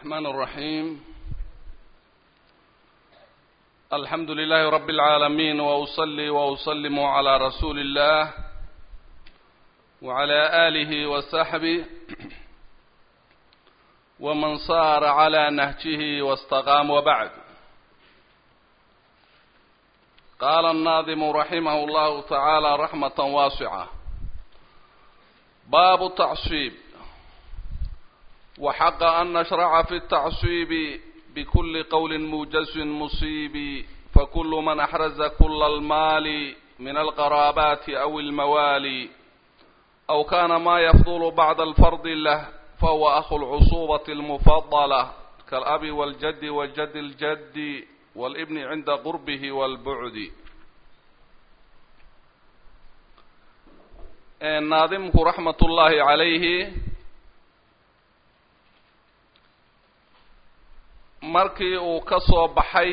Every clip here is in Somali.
الرحمن الرحيم الحمد لله رب العالمين وأصلي وأسلم على رسول الله وعلى آله وصحبه ومن صار على نهجه واستقام وبعد قال الناظم رحمه الله تعالى رحمة واسعة باب التعصيب وحق أن نشرع في التعصيب بكل قول موجز مصيب فكل من أحرز كل المال من القرابات أو الموالي أو كان ما يفضل بعد الفرض له فهو أخو العصوبة المفضلة كالأب والجد وجد الجد والابن عند قربه والبعد ناظمك رحمة الله عليه markii uu ka soo baxay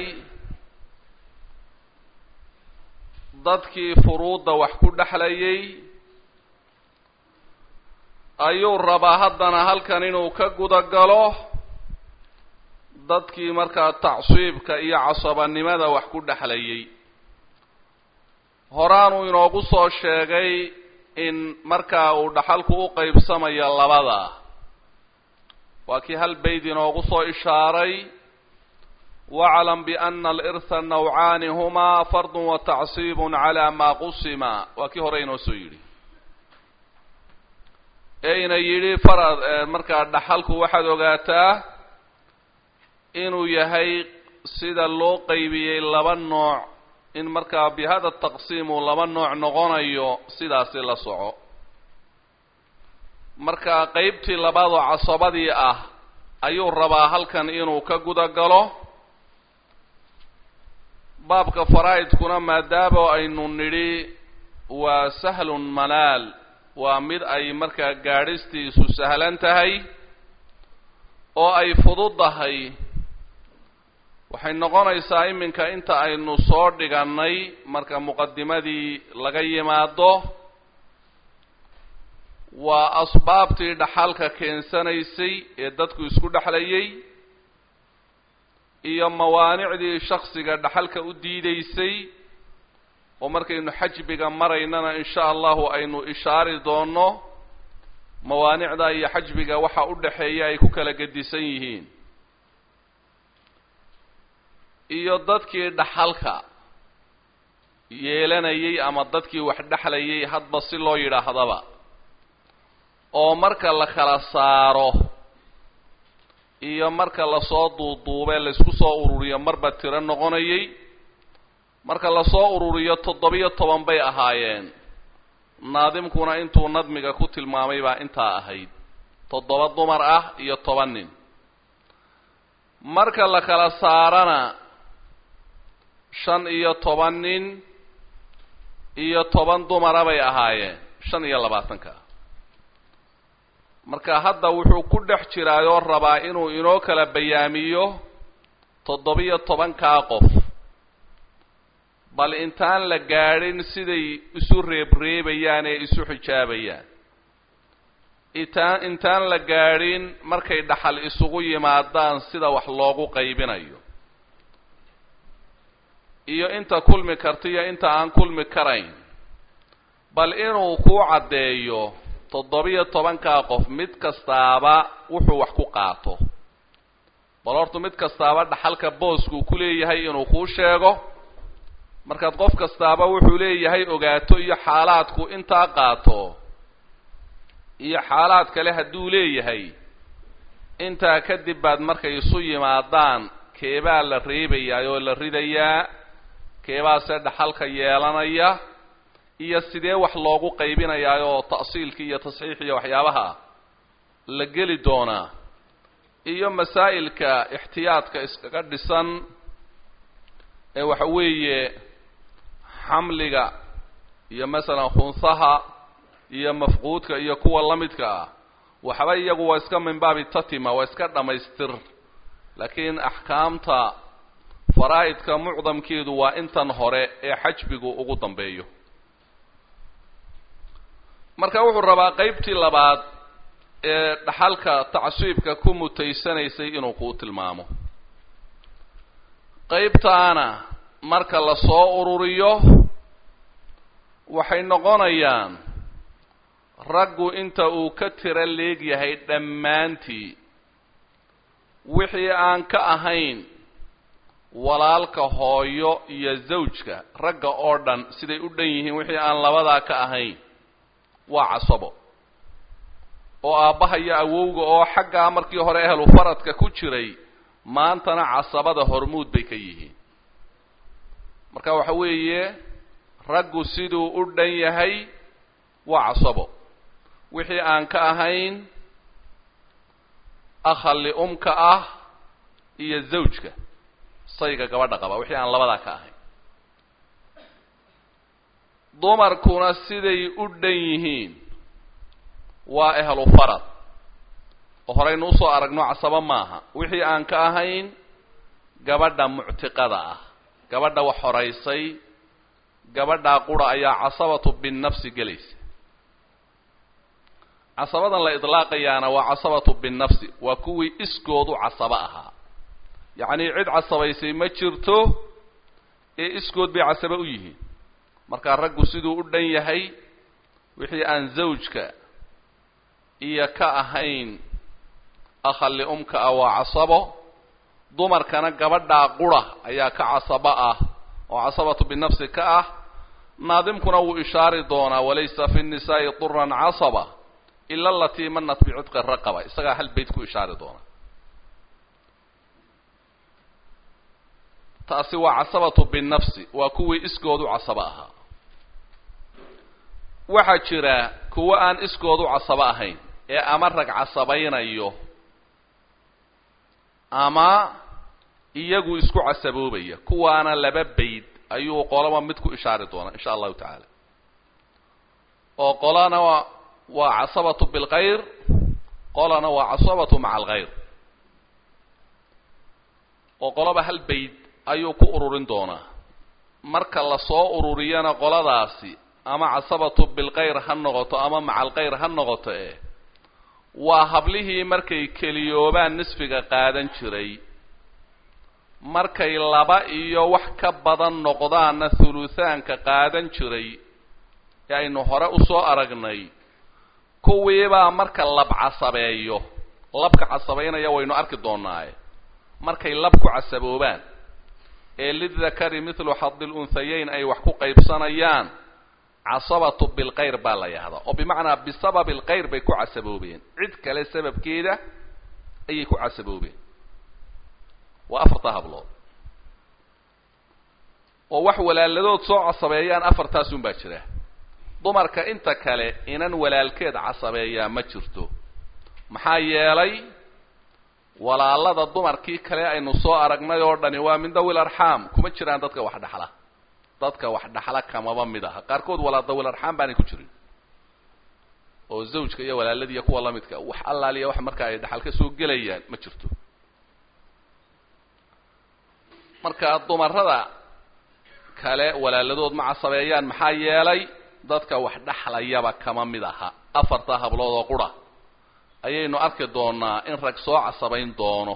dadkii furuudda wax ku dhexlayay ayuu rabaa haddana halkan inuu ka guda galo dadkii markaa tacsiibka iyo casabanimada wax ku dhexlayay horaanuu inoogu soo sheegay in markaa uu dhaxalku u qaybsamayo labada waa kii hal bayd inoogu soo ishaaray waclam biana alirha nawcaani humaa fardu wa tacsiibun calaa maa qusima waa kii hore inoo soo yidhi ee ina yidhi farad markaa dhaxalku waxaad ogaataa inuu yahay sida loo qaybiyey laba nooc in markaa bihada taqsiim uu laba nooc noqonayo sidaasi la soco marka qeybtii labaadoo casabadii ah ayuu rabaa halkan inuu ka guda galo baabka faraa'idkuna maadaama aynu nidhi waa sahlun manaal waa mid ay markaa gaadhistiisu sahlan tahay oo ay fududahay waxay noqonaysaa iminka inta aynu soo dhigannay marka muqadimadii laga yimaado waa asbaabtii dhaxalka keensanaysay ee dadku isku dhexlayay iyo mawaanicdii shaksiga dhaxalka u diideysay oo markaynu xajbiga maraynana insha allahu aynu ishaari doono mawaanicda iyo xajbiga waxa u dhexeeya ay ku kala gedisan yihiin iyo dadkii dhaxalka yeelanayay ama dadkii wax dhexlayay hadba si loo yidhaahdaba oo marka la kala saaro iyo marka lasoo duuduubee laysku soo ururiyo marba tiro noqonayay marka lasoo ururiyo toddobiyo toban bay ahaayeen naadimkuna intuu nadmiga ku tilmaamay baa intaa ahayd toddoba dumar ah iyo toban nin marka la kala saarana shan iyo toban nin iyo toban dumara bay ahaayeen shan iyo labaatanka marka hadda wuxuu ku dhex jiraayoo rabaa inuu inoo kala bayaamiyo toddobiyo tobankaa qof bal intaan la gaadhin siday isu reebreebayaan ee isu xijaabayaan intaan intaan la gaadhin markay dhaxal isugu yimaadaan sida wax loogu qaybinayo iyo inta kulmi karta iyo inta aan kulmi karayn bal inuu ku caddeeyo toddobiyo tobankaa qof mid kastaaba wuxuu wax ku qaato bal horta mid kastaaba dhaxalka booskuu ku leeyahay inuu kuu sheego markaad qof kastaaba wuxuu leeyahay ogaato iyo xaalaadku intaa qaato iyo xaalaad kale hadduu leeyahay intaa kadib baad markay isu yimaadaan keebaa la reebayaa oo la ridayaa keebaase dhaxalka yeelanaya iyo sidee wax loogu qaybinayaa oo ta'siilkii iyo tasxiix iyo waxyaabaha la geli doonaa iyo masaa'ilka ixtiyaadka iskaga dhisan ee waxa weeye xamliga iyo masalan khunsaha iyo mafquudka iyo kuwa la midka ah waxba iyagu waa iska min baabi tatima waa iska dhammaystir laakiin axkaamta faraa'idka mucdamkeedu waa intan hore ee xajbigu ugu dambeeyo marka wuxuu rabaa qeybtii labaad ee dhaxalka tacsiibka ku mutaysanaysay inuu kuu tilmaamo qaybtaana marka la soo ururiyo waxay noqonayaan raggu inta uu ka tiro leegyahay dhammaantii wixii aan ka ahayn walaalka hooyo iyo zawjka ragga oo dhan siday u dhan yihiin wixii aan labadaa ka ahayn waa casabo oo aabbaha iyo awowga oo xaggaa markii hore ehlu faradka ku jiray maantana casabada hormuud bay ka yihiin marka waxa weeye raggu siduu u dhan yahay waa casabo wixii aan ka ahayn akhalli umka ah iyo zawjka sayga gabadha qaba wixii aan labadaa ka ahayn dumarkuna siday u dhan yihiin waa ehlu farad oo horeynu usoo aragno casabo maaha wixii aan ka ahayn gabadha muctiqada ah gabadha wax horaysay gabadhaa qura ayaa casabatu binnafsi gelaysa casabadan la idlaaqayaana waa casabatu binnafsi waa kuwii iskoodu casabo ahaa yacnii cid casabaysay ma jirto ee iskood bay casabo u yihiin markaa raggu siduu u dhan yahay wixii aan zawjka iyo ka ahayn akhalli umka ah waa casabo dumarkana gabadhaa qura ayaa ka casabo ah oo casabatu binafsi ka ah naadimkuna wuu ishaari doonaa walaysa fi nnisaa'i duran casaba ila alatii manat bicudqi raqaba isagaa hal bayt ku ishaari doonaa taasi waa casabatu binnafsi waa kuwii iskoodu casabo ahaa waxaa jira kuwo aan iskoodu casabo ahayn ee ama rag casabaynayo ama iyagu isku casaboobaya kuwaana laba bayd ayuu qolaba mid ku ishaari doonaa insha allahu tacaala oo qolana waa waa casabatu bilkhayr qolana waa casabatu maca alkhayr oo qolaba hal bayd ayuu ku ururin doonaa marka lasoo ururiyana qoladaasi ama casabatu bilkhayr ha noqoto ama maca alkhayr ha noqoto eh waa hablihii markay keliyoobaan nisfiga qaadan jiray markay laba iyo wax ka badan noqdaanna thuluthaanka qaadan jiray ee aynu hore usoo aragnay kuwiibaa marka lab casabeeyo labka casabaynaya waynu arki doonaaye markay lab ku casaboobaan ee lidakari mithlu xadi lunhayeyn ay wax ku qaybsanayaan casabatu bilkhayr baa la yahdaa oo bimacnaa bisababi alkhayr bay ku casaboobeen cid kale sababkeeda ayay ku casaboobeen waa afarta hablood oo wax walaaladood soo casabeeyaan afartaasun baa jira dumarka inta kale inan walaalkeed casabeeyaa ma jirto maxaa yeelay walaalada dumarkii kale aynu soo aragnay oo dhani waa min dawil arxaam kuma jiraan dadka wax dhexla dadka wax dhaxla kamaba mid aha qaarkood walaa dawil arxaam baanay ku jirin oo zawjka iyo walaaladii iyo kuwa lamidka wax allaaliya wax marka ay dhaxal ka soo gelayaan ma jirto marka dumarada kale walaaladood ma casabeeyaan maxaa yeelay dadka wax dhaxlayaba kama mid aha afarta hablood oo qura ayaynu arki doonaa in rag soo casabayn doono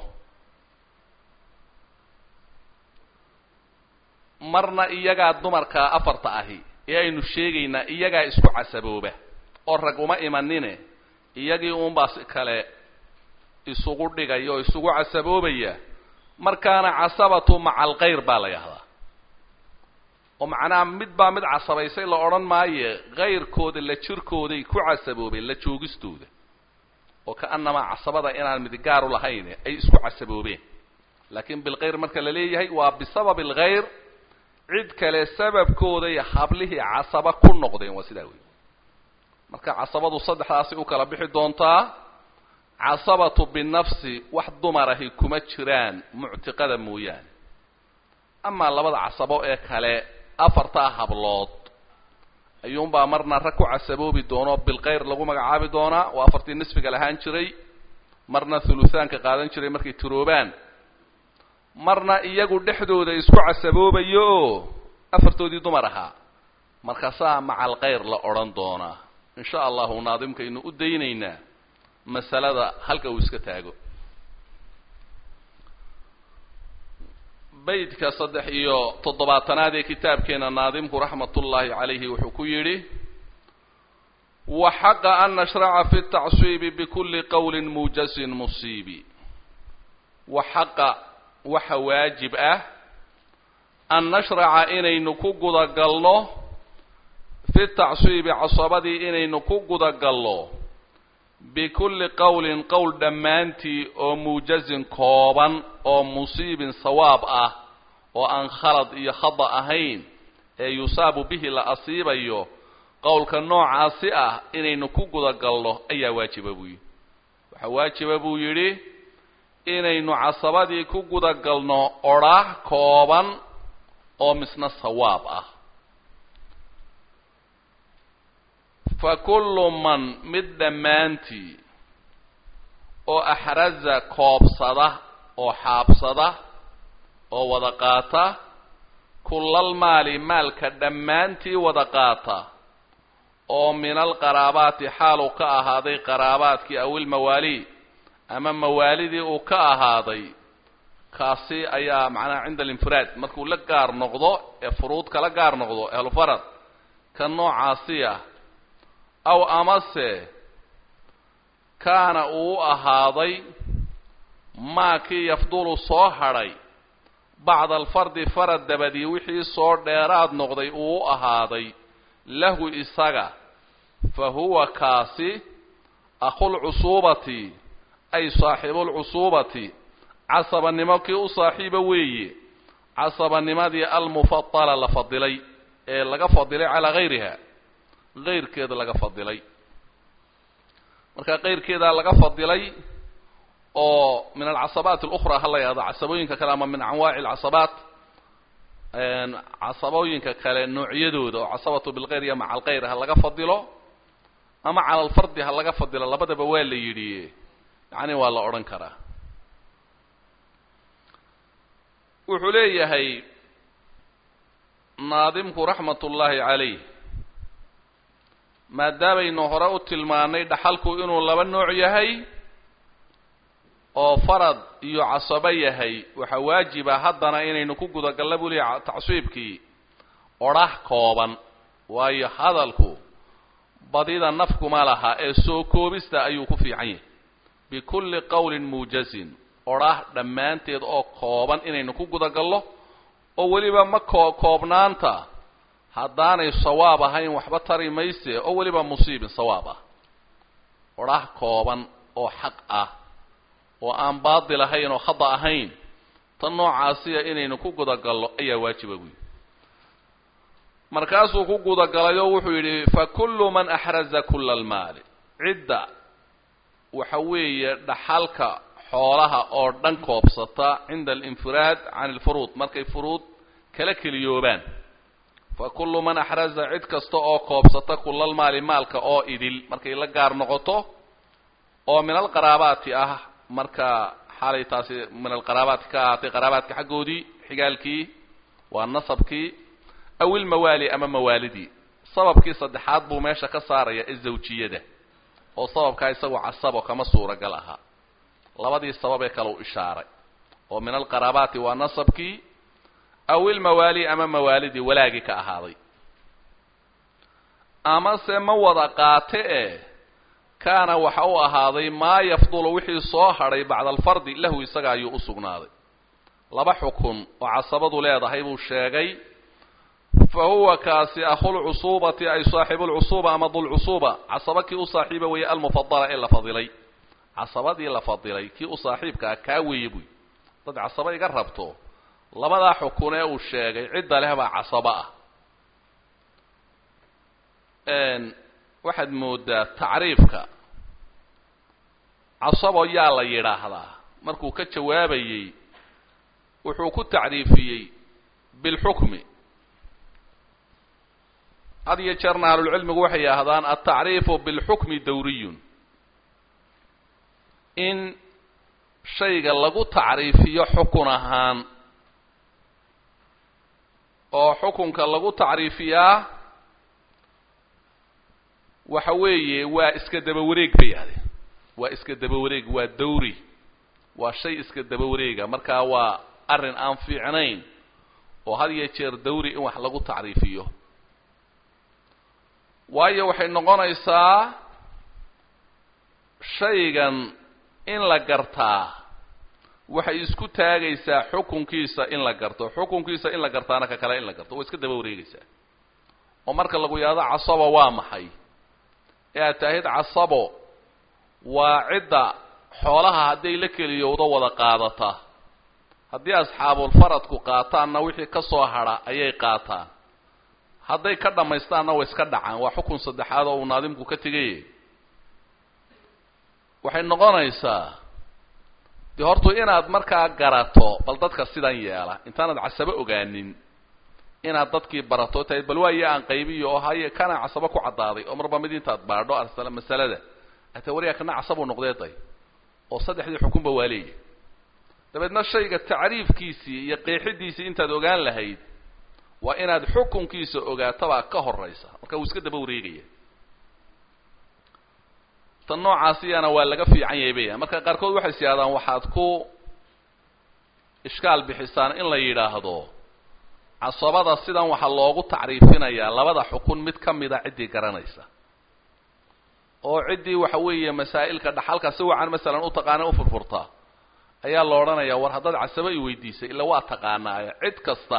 marna iyagaa dumarka afarta ahi ee aynu sheegaynaa iyagaa isku casabooba oo rag uma imanine iyagii uunbaa si kale isugu dhigaya oo isugu casaboobaya markaana casabatu maca alkhayr baa la yahdaa oo macnaha mid baa mid casabaysay la odhan maaye kayrkooda la jirkooday ku casaboobeen la joogistooda oo ka-annamaa casabada inaan mid gaaru lahayn ay isku casaboobeen laakiin bilkhayr marka la leeyahay waa bisababi alkhayr cid kale sababkooday hablihii casaba ku noqdeen waa sidaa wey marka casabadu saddexdaasi u kala bixi doontaa casabatu binafsi wax dumarahi kuma jiraan muctiqada mooyaane amaa labada casabo ee kale afartaa hablood ayuunbaa marna rag ku casaboobi doono bilkhayr lagu magacaabi doonaa oo afartii nisfiga lahaan jiray marna thuluthaanka qaadan jiray markay tiroobaan marna iyagu dhexdooda isku casaboobayo oo afartoodii dumar ahaa markaasaa maca alkhayr la odhan doonaa in sha allahu naadimkaynu u daynaynaa masalada halka uu iska taago beydka saddex iyo toddobaatanaad ee kitaabkeena naadimku raxmatullaahi calayhi wuxuu ku yidhi waxaqa an nashraca fi tacsiibi bikulli qowlin muujazin musiibi waxaqa waxa waajib ah an nashraca inaynu ku gudagalno fi tacsiibi casabadii inaynu ku gudagalno bikulli qowlin qowl dhammaantii oo muujazin kooban oo musiibin sawaab ah oo aan khalad iyo khada ahayn ee yusaabu bihi la asiibayo qowlka noocaasi ah inaynu ku gudagalno ayaa waajiba buu yidhi waxaa waajiba buu yidhi inaynu casabadii ku gudagalno odhaah kooban oo misna sawaab ah fa kullu man mid dhammaantii oo axraza koobsada oo xaabsada oo wada qaata kullal maali maalka dhammaantii wada qaata oo min alqaraabaati xaaluu ka ahaaday qaraabaadkii aw ilmawaali ama mawaalidii uu ka ahaaday kaasi ayaa macnaha cinda alinfiraad markuu la gaar noqdo ee furuud kala gaar noqdo ahlufarad ka noocaasi ah aw amase kaana uu ahaaday maakii yafdulu soo hadhay bacda alfardi farad dabadii wixii soo dheeraad noqday uu u ahaaday lahu isaga fa huwa kaasi akhulcusuubati ay saaxiibulcusuubati casabanimo kii u saaxiiba weeye casabanimadii almufadala la fadilay ee laga fadilay calaa gayriha kayrkeeda laga fadilay marka kayrkeedaa laga fadilay oo min alcasabaat alukhra ha la yahdo casabooyinka kale ama min anwaaci alcasabaat casabooyinka kale noocyadooda oo casabatu bilkayr iyo maca alkayr ha laga fadilo ama cala alfardi ha laga fadilo labadaba waa la yidhi yacni waa la odhan karaa wuxuu leeyahay naadimku raxmat ullaahi calayh maadaamaynu hore u tilmaanay dhaxalku inuu laba nooc yahay oo farad iyo casabo yahay waxaa waajiba haddana inaynu ku gudagalna buu leeyahay tacsiibkii odhah kooban waayo hadalku badida nafkuma laha ee soo koobista ayuu ku fiican yahay bikulli qowlin muujazin odhah dhammaanteed oo kooban inaynu ku gudagallo oo weliba ma koo koobnaanta haddaanay sawaab ahayn waxba tari mayse oo weliba musiibin sawaab ah odhah kooban oo xaq ah oo aan baadil ahayn oo khada ahayn tan noocaasiya inaynu ku gudagallo ayaa waajiba buyi markaasuu ku gudagalay oo wuxuu yidhi fa kullu man axraza kula almaali cidda waxa weeye dhaxalka xoolaha oo dhan koobsata cinda alinfiraad can alfuruud markay furuud kala keliyoobaan fa kullu man axraza cid kasta oo koobsata kulalmaali maalka oo idil markay la gaar noqoto oo min alqaraabaati ah marka xaalay taasi min alqaraabaati ka ahaatay qaraabaadka xaggoodii xigaalkii waa nasabkii aw ilmawaali ama mawaalidii sababkii saddexaad buu meesha ka saaraya ee zawjiyada oo sababkaa isagu casabo kama suuragal ahaa labadii sabab ee kale u ishaaray oo min alqaraabaati waa nasabkii aw ilmawaali ama mawaalidii walaagii ka ahaaday amase ma wada qaate e kaana waxa u ahaaday maa yafdulu wixii soo hadhay bacda alfardi lahu isaga ayuu u sugnaaday laba xukun oo casabadu leedahay buu sheegay fa huwa kaasi akhulcusuubati ay saaxibulcusuuba ama dulcusuuba casaba kii u saaxiiba weeye almufadala ee la fadilay casabadii la fadilay kii u saaxiibkaa kaa weeye buy dad casaba iga rabto labadaa xukun ee uu sheegay cidda leh baa casabo ah waxaad moodaa tacriifka casabo yaa la yidhaahdaa markuu ka jawaabayey wuxuu ku tacriifiyey bilxukmi had iyo jeerna ahlulcilmigu waxay yidhaahdaan altacriifu bilxukmi dawriyun in shayga lagu tacriifiyo xukun ahaan oo xukunka lagu tacriifiyaa waxa weeye waa iska daba wareeg bay yahdeen waa iska daba wareeg waa dawri waa shay iska daba wareega markaa waa arrin aan fiicnayn oo had iyo jeer dawri in wax lagu tacriifiyo waayo waxay noqonaysaa shaygan in la gartaa waxay isku taagaysaa xukunkiisa in la garto xukunkiisa in la gartaana ka kale in la garto waa iska daba wareegaysaa oo marka lagu yahdo casabo waa maxay ee aad taahid casabo waa cidda xoolaha hadday la keliyowdo wada qaadata haddii asxaabulfaradku qaataanna wixii ka soo hadha ayay qaataan hadday ka dhammaystaanna way iska dhacaan waa xukun saddexaad oo uu naadimku ka tegay waxay noqonaysaa dee hortu inaad markaa garato bal dadka sidan yeela intaanad casabo ogaanin inaad dadkii barato tahay bal waayo aan qaybiyo oo haye kana casabo ku caddaaday oo marba mid intaad baadho arsala masalada ata wariyaa kana casabuu noqdee day oo saddexdii xukunba waa leeyahy dabeedna shayga tacriifkiisii iyo qeexidiisii intaad ogaan lahayd waa inaad xukunkiisa ogaatabaa ka horaysa marka wuu iska daba wareegaya tan noocaasiyana waa laga fiican yahay baya marka qaarkood waxay siyaadaan waxaad ku ishkaal bixisaan in la yidhaahdo casabada sidan waxaa loogu tacriifinayaa labada xukun mid ka mida ciddii garanaysa oo ciddii waxa weeye masaa'ilka dhaxalka si wacan masalan u taqaana u furfurtaa ayaa la odhanayaa war haddaad casabo i weydiisay illa waa taqaanaayo cid kasta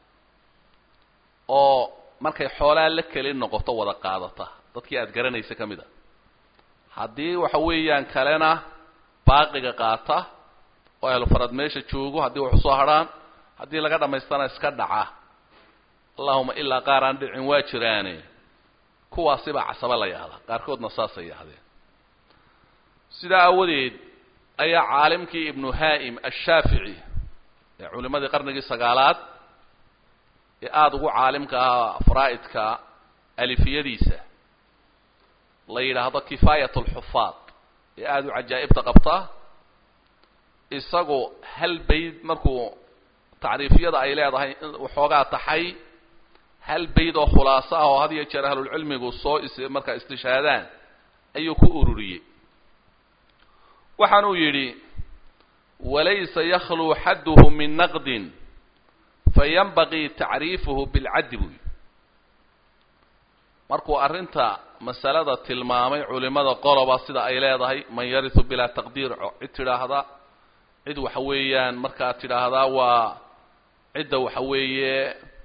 oo markay xoolaa la keli noqoto wada qaadata dadkii aad garanaysa ka mid a haddii waxa weeyaan kalena baaqiga qaata oo ahlufarad meesha joogo haddii wax usoo hadrhaan haddii laga dhammaystana iska dhaca allahuma ilaa qaar aan dhicin waa jiraane kuwaasibaa casabo la yahdaa qaarkoodna saasay yahdeen sidaa aawadeed ayaa caalimkii ibnu haa'im ashaafici ee culimadii qarnigii sagaalaad ee aada ugu caalimka ahaa faraa'idka alifiyadiisa la yidhaahdo kifaayat alxufaad ee aada u cajaa'ibta qabta isagu hal bayd markuu tacriifyada ay leedahay waxoogaa taxay hal bayd oo khulaaso ah oo had iyo jeer ahlulcilmigu soo is markaa istishhaadaan ayuu ku ururiyey waxaanuu yidhi walaysa yakhluu xadduhu min naqdin fayanbagii tacriifuhu bilcaddi buu yidhi markuu arrinta masalada tilmaamay culimada qoloba sida ay leedahay man yarisu bilaa taqdiir cid tidhaahda cid waxa weeyaan markaa tidhaahdaa waa cidda waxa weeye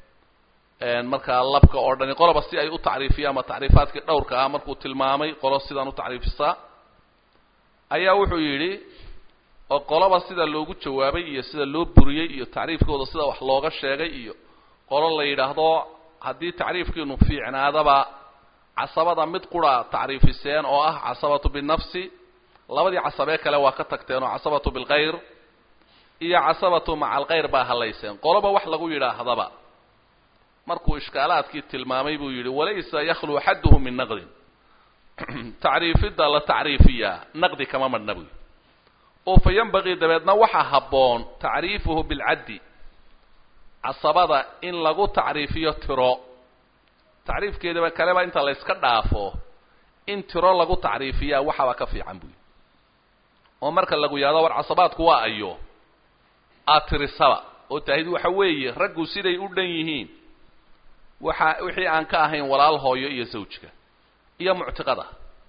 markaa labka oo dhani qoloba si ay u tacriifiyaan ama tacriifaadkii dhowrka ah markuu tilmaamay qolo sidaan u tacriifisaa ayaa wuxuu yidhi oo qoloba sida loogu jawaabay iyo sida loo buriyey iyo tacriifkooda sida wax looga sheegay iyo qolo la yidhaahdo haddii tacriifkiinu fiicnaadaba casabada mid qura tacriifiseen oo ah casabatu binafsi labadii casabee kale waa ka tagteen oo casabatu bilkhayr iyo casabatu maca alkhayr baa halayseen qoloba wax lagu yidhaahdaba markuu ishkaalaadkii tilmaamay buu yidhi walaysa yakhluu xadduhu min naqdin tacriifidda la tacriifiyaa naqdi kama madhna buy oo fa yanbagii dabeedna waxaa habboon tacriifuhu bilcaddi casabada in lagu tacriifiyo tiro tacriifkeedaba kaleba inta la yska dhaafo in tiro lagu tacriifiyaa waxaaba ka fiican buy oo marka lagu yahdo war casabaadku waa ayo aad tirisaba oo taahid waxa weeye raggu siday u dhan yihiin waxa wixii aan ka ahayn walaal hooyo iyo zawjka iyo muctiqada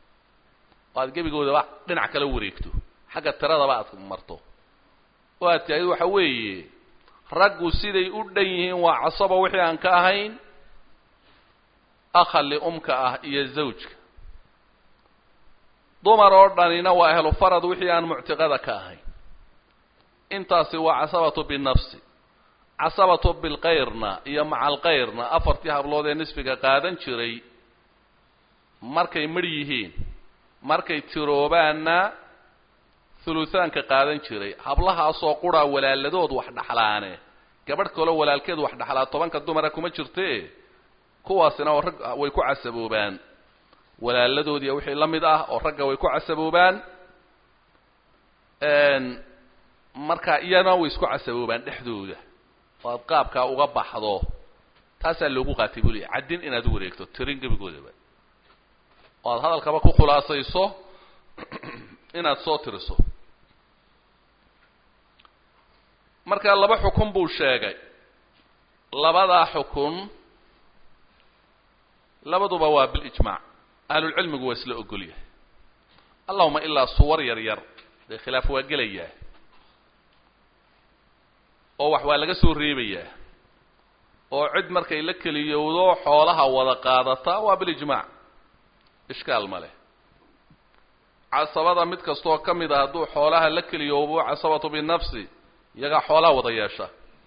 oo aad gebigoodaba dhinac kala wareegto xagga tiradaba aad marto oo aad taahid waxa weeye raggu siday u dhan yihiin waa casaba wixii aan ka ahayn akha liumka ah iyo zawjka dumar oo dhanina waa ahlu farad wixii aan muctiqada ka ahayn intaasi waa casabatu binafsi casabatu bilkayrna iyo maca alkayrna afartii hablood ee nisfiga qaadan jiray markay midh yihiin markay tiroobaanna thuluthaanka qaadan jiray hablahaasoo quraa walaaladood wax dhaxlaane gabadh kaloo walaalkeed wax dhaxlaa tobanka dumara kuma jirte kuwaasina oo rag way ku casaboobaan walaaladoodiiyo wixii la mid ah oo ragga way ku casaboobaan marka iyana way isku casaboobaan dhexdooda oo aad qaabkaa uga baxdo taasaa loogu qaatay buu leey caddin inaad u wareegto tirin gebigoodaba oo aad hadalkaba ku khulaasayso inaad soo tiriso marka laba xukun buu sheegay labadaa xukun labaduba waa bilijmaac ahlulcilmigu waa isla ogol yahay allahuma ilaa suwar yar yar dee khilaaf waa gelayaa oo wax waa laga soo reebayaa oo cid markay la keliyowdo xoolaha wada qaadata waa bilijmaac ishkaal ma leh casabada mid kastoo ka mid a hadduu xoolaha la keliyoobo casabatu binafsi iyagaa xoolaha wada yeesha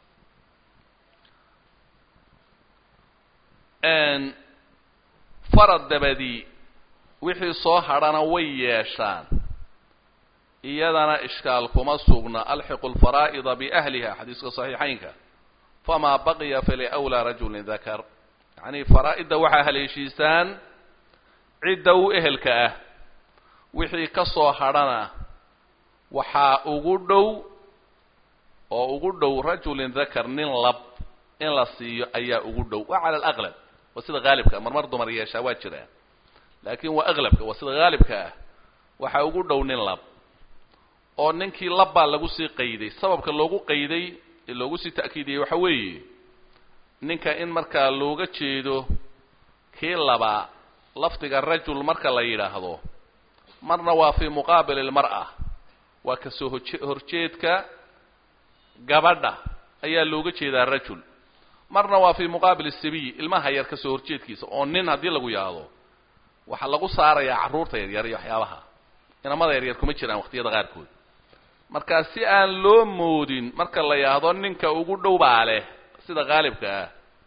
farad dabadii wixii soo hadhana way yeeshaan iyadana ishkaal kuma sugna alxiqu lfaraa'ida biahliha xadiiska saxiixaynka famaa baqiya faliwlaa rajulin dakar yacnii faraa-idda waxaa haleeshiisaan cidda u ehelka ah wixii ka soo hadhana waxaa ugu dhow oo ugu dhow rajulin dakar nin lab in la siiyo ayaa ugu dhow waa cala alaqlab waa sida haalibka marmar dumar yeeshaa waa jiraan laakiin waa aqlabka waa sida haalibka ah waxaa ugu dhow nin lab oo ninkii lab baa lagu sii qayday sababka loogu qayday ee loogu sii ta'kiidiyey waxa weeye ninka in markaa looga jeedo kii labaa lafdiga rajul marka la yidhaahdo marna waa fii muqaabil ilmar'a waa kasoo hoje horjeedka gabadha ayaa looga jeedaa rajul marna waa fii muqaabil sabiy ilmaha yar kasoo horjeedkiisa oo nin haddii lagu yahdo waxaa lagu saarayaa carruurta yaryar iyo waxyaabaha inamada yaryar kuma jiraan waqtiyada qaarkood markaa si aan loo moodin marka la yidhaahdo ninka ugu dhow baa leh sida haalibka ah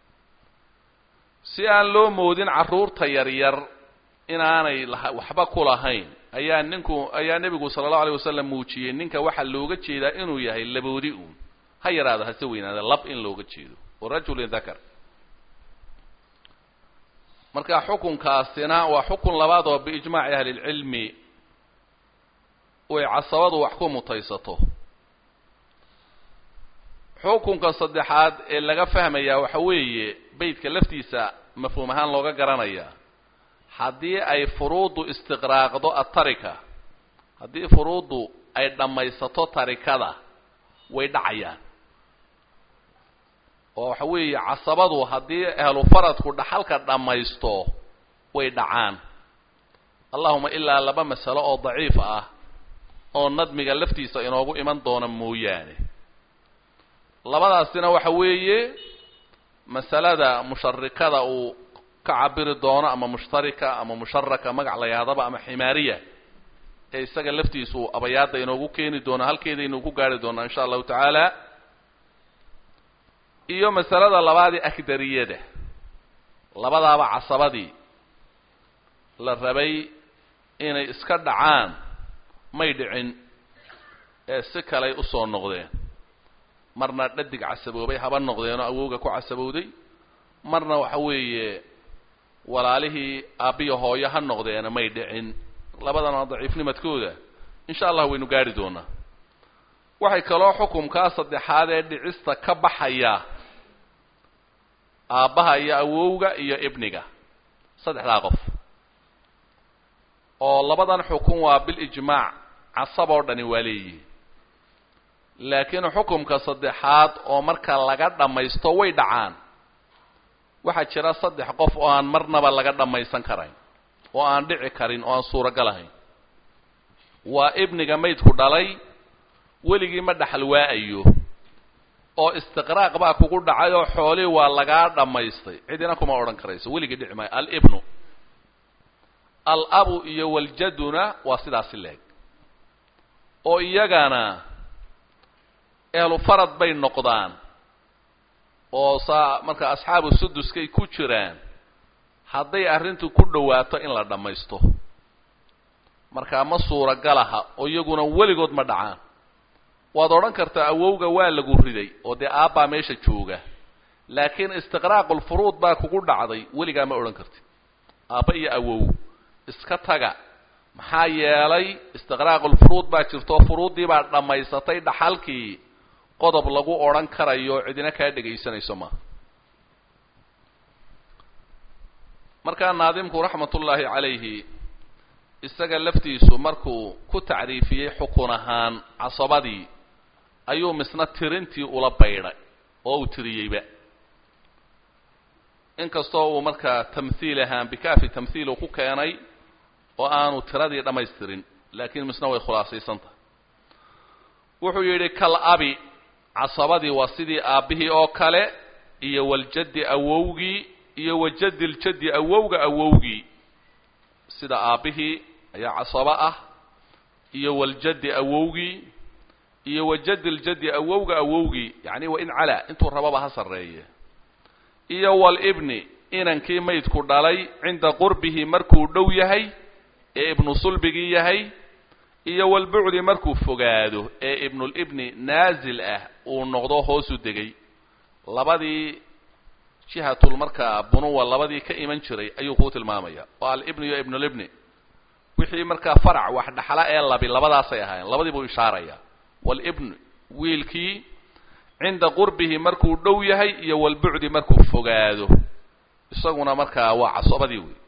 si aan loo moodin carruurta yaryar inaanay waxba ku lahayn ayaa ninku ayaa nebigu sala allahu alayh wasalam muujiyey ninka waxaa looga jeedaa inuu yahay laboodi uun ha yaraado hase weynaada lab in looga jeedo oo rajulin dakar marka xukunkaasina waa xukun labaad oo biijmaaci ahli lcilmi way casabadu wax ku mutaysato xukunka saddexaad ee laga fahmayaa waxa weeye beytka laftiisa mafhuum ahaan looga garanayaa haddii ay furuuddu istiqraaqdo atarika haddii furuuddu ay dhammaysato tarikada way dhacayaan oo waxa weeye casabadu haddii ahlu faradku dhaxalka dhammaysto way dhacaan allahuma ilaa laba masalo oo daciif ah oo nadmiga laftiisa inoogu iman doona mooyaane labadaasina waxa weeye masalada musharikada uu ka cabiri doono ama mushtarika ama musharaka magac la yahdaba ama ximaariya ee isaga laftiisu abayaadda inoogu keeni doono halkeedaynu ku gaari doonaa insha allahu tacaala iyo masalada labaadii akdariyada labadaaba casabadii la rabay inay iska dhacaan may dhicin ee si kaley usoo noqdeen marna dhadig casaboobay haba noqdeenoo awowga ku casabowday marna waxa weeye walaalihii aabbiya hooyo ha noqdeena may dhicin labadana daciifnimadkooda insha allah waynu gaari doonaa waxay kaloo xukumkaa saddexaad ee dhicista ka baxaya aabbaha iyo awowga iyo ibniga saddexdaa qof oo labadan xukun waa bilijmaac casab oo dhani waa leeyihi laakiin xukumka saddexaad oo marka laga dhammaysto way dhacaan waxaa jira saddex qof oo aan marnaba laga dhammaysan karayn oo aan dhici karin oo aan suuragal ahayn waa ibniga maydku dhalay weligii ma dhaxal waa-ayo oo istiqraaq baa kugu dhacay oo xoolihii waa lagaa dhammaystay cidina kuma odhan karayso weligii dhici maayo alibnu al-abu iyo waljaduna waa sidaasi leeg oo iyagana ehlu farad bay noqdaan oo saa marka asxaabu suduskay ku jiraan hadday arrintu ku dhawaato in la dhammaysto markaa ma suuragalaha oo iyaguna weligood ma dhacaan waad odhan kartaa awowga waa lagu riday oo dee aabbaa meesha jooga laakiin istiqraaqulfuruud baa kugu dhacday weligaa ma odhan kartid aabba iyo awow iska taga maxaa yeelay istiqraaqulfuruud baa jirto furuuddii baa dhammaysatay dhaxalkii qodob lagu odhan karayo cidina kaa dhegaysanayso maaha markaa naadimku raxmatullaahi calayhi isaga laftiisu markuu ku tacriifiyey xukun ahaan casabadii ayuu misna tirintii ula baydhay oo uu tiriyeyba inkastoo uu markaa tamhiil ahaan bikaafi tamhiil uu ku keenay oo aanu tiradii dhammaystirin laakiin misna way khulaasaysan tahay wuxuu yidhi kal abi casabadii waa sidii aabbihii oo kale iyo waljaddi awowgii iyo wajaddi ljaddi awowga awowgii sida aabbihii ayaa casabo ah iyo waljaddi awowgii iyo wajaddi ljaddi awowga awowgii yacni wa in calaa intuu rababa ha sarreeye iyo walibni inankii maydku dhalay cinda qurbihi markuu dhow yahay ee ibnu sulbigii yahay iyo walbucdi markuu fogaado ee ibnulibni naasil ah uu noqdo hoosu degay labadii jihatul markaa bunuwa labadii ka iman jiray ayuu kuu tilmaamaya oo alibni iyo ibnulibni wixii markaa farac wax dhaxla ee labi labadaasay ahaayeen labadii buu ishaaraya walibn wiilkii cinda qurbihi markuu dhow yahay iyo walbucdi markuu fogaado isaguna markaa waa casobadii wey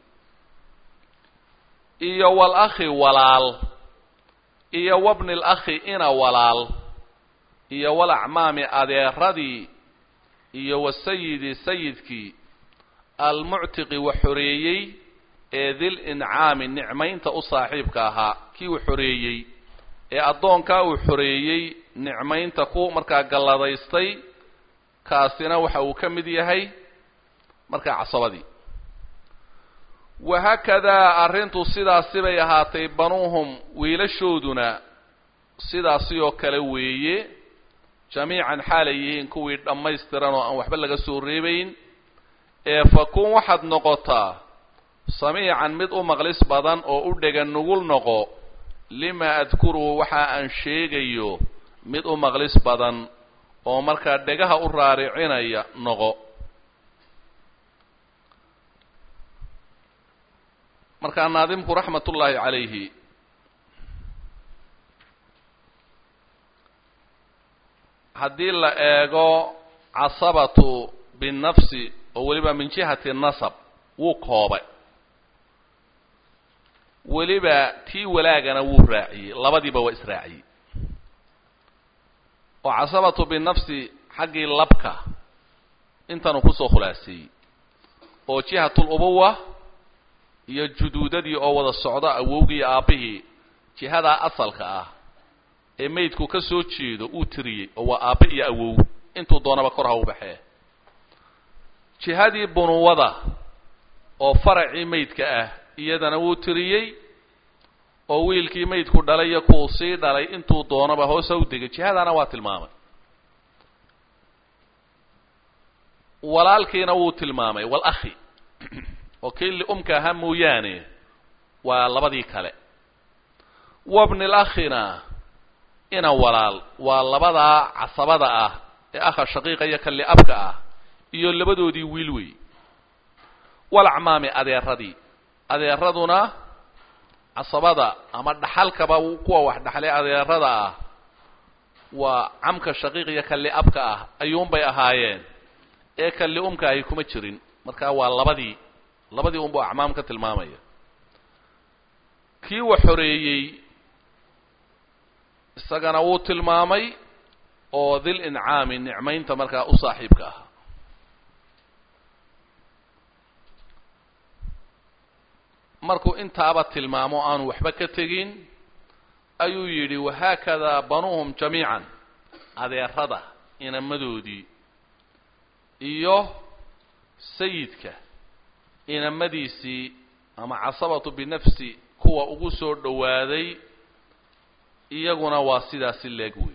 iyo walakhi walaal iyo wabni lakhi ina walaal iyo walacmaami adeeradii iyo wasayidi sayidkii almuctiqi wax xoreeyey ee dil incaami nicmaynta u saaxiibka ahaa kii uu xoreeyey ee addoonkaa uu xoreeyey nicmaynta ku markaa galladaystay kaasina waxa uu ka mid yahay markaa casabadii wahaakadaa arrintu sidaasi bay ahaatay banuuhum wiilashooduna sidaasi oo kale weeye jamiican xaalay yihiin kuwii dhammaystiran oo aan waxba laga soo reebayn ee fakun waxaad noqotaa samiican mid u maqlis badan oo u dhega nugul noqo lima adkuruhu waxa aan sheegayo mid u maqlis badan oo markaa dhegaha u raaricinaya noqo markaa naadimku raxmat ullaahi calayhi haddii la eego casabatu binnafsi oo weliba min jihati nasab wuu koobay weliba tii walaagana wuu raaciyey labadiiba waa israaciyey oo casabatu binafsi xaggii labka intanuu kusoo khulaaseeyey oo jihatul ubuwa iyo juduudadii oo wada socda awowgii iyo aabbihii jihadaa asalka ah ee maydku ka soo jeedo uu tiriyey oo waa aabbe iyo awow intuu doonaba kor ha u baxee jihadii bunuwada oo faracii maydka ah iyadana wuu tiriyey oo wiilkii maydku dhalay iyo kuu sii dhalay intuu doonaba hoos ha u degay jihadana waa tilmaamay walaalkiina wuu tilmaamay walakhi oo kii liumka ahaa mooyaane waa labadii kale wabni lakhina ina walaal waa labadaa casabada ah ee akha shaqiiqa iyo ka liabka ah iyo labadoodii wiil wey walacmaami adeeradii adeeraduna casabada ama dhaxalkaba kuwa wax dhaxlay adeerada ah waa camka shaqiiq iyo ka liabka ah ayuunbay ahaayeen ee ka liumka ahi kuma jirin markaa waa labadii labadii unbuu acmaam ka tilmaamaya kii wax xoreeyey isagana wuu tilmaamay oo dil incaami nicmaynta markaa u saaxiibka ah markuu intaaba tilmaamo aanu waxba ka tegin ayuu yidhi wahaakadaa banuuhum jamiican adeerada inamadoodii iyo sayidka inamadiisii ama casabatu binafsi kuwa ugu soo dhowaaday iyaguna waa sidaasi leeg wey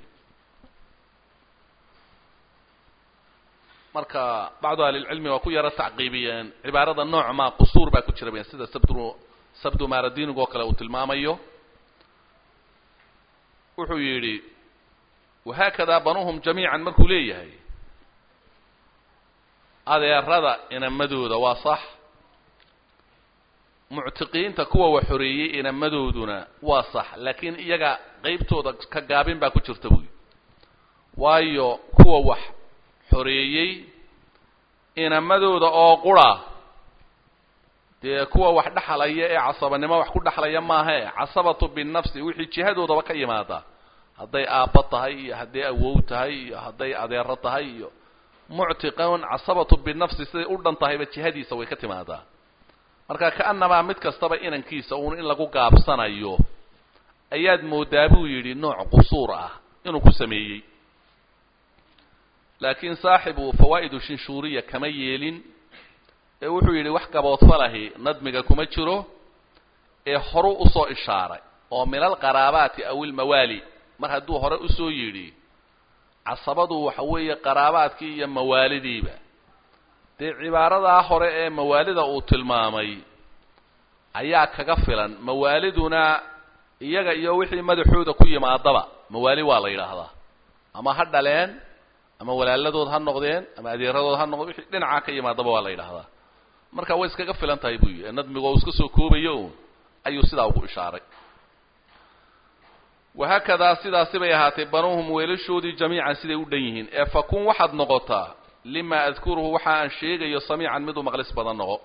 marka bacdu ahlilcilmi waa ku yaro tacqiibiyeen cibaarada nooc maa qusuur baa ku jira bayan sida sabdu sabdu maradinigu oo kale uu tilmaamayo wuxuu yidhi wahaakadaa banuuhum jamiican markuu leeyahay adeerada inamadooda waa sax muctiqiinta kuwa wax xoreeyey inamadooduna waa sax laakiin iyaga qeybtooda ka gaabin baa ku jirta buy waayo kuwa wax xoreeyey inamadooda oo qura dee kuwa wax dhexlaya ee casabanimo wax ku dhexlaya maahae casabatu binafsi wixii jihadoodaba ka yimaada hadday aabbo tahay iyo hadday awow tahay iyo hadday adeero tahay iyo muctiqan casabatu binafsi siday u dhan tahayba jihadiisa way ka timaadaa marka ka'annamaa mid kastaba inankiisa uun in lagu gaabsanayo ayaad moodaa buu yidhi nooc qusuur ah inuu ku sameeyey laakiin saaxibu fawaa'idu shinshuuriya kama yeelin ee wuxuu yidhi wax gaboodfalahi nadmiga kuma jiro ee horu usoo ishaaray oo min alqaraabaati aw ilmawaali mar hadduu hore usoo yidhi casabadu waxa weeye qaraabaadkii iyo mawaalidiiba dee cibaaradaa hore ee mawaalida uu tilmaamay ayaa kaga filan mawaaliduna iyaga iyo wixii madaxooda ku yimaadaba mawaali waa la yidhaahdaa ama ha dhaleen ama walaaladood ha noqdeen ama adeeradood ha noqdeen wixii dhinacaa ka yimaadaba waa la yidhaahdaa marka way iskaga filan tahay buu yidhi nadmigu oo iska soo koobayo un ayuu sidaa ugu ishaaray wahaakadaa sidaasi bay ahaatay banuuhum weelashoodii jamiican siday u dhan yihiin ee fakun waxaad noqotaa lima adkuruhu waxa aan sheegayo samiican mid u maqlis badan noqo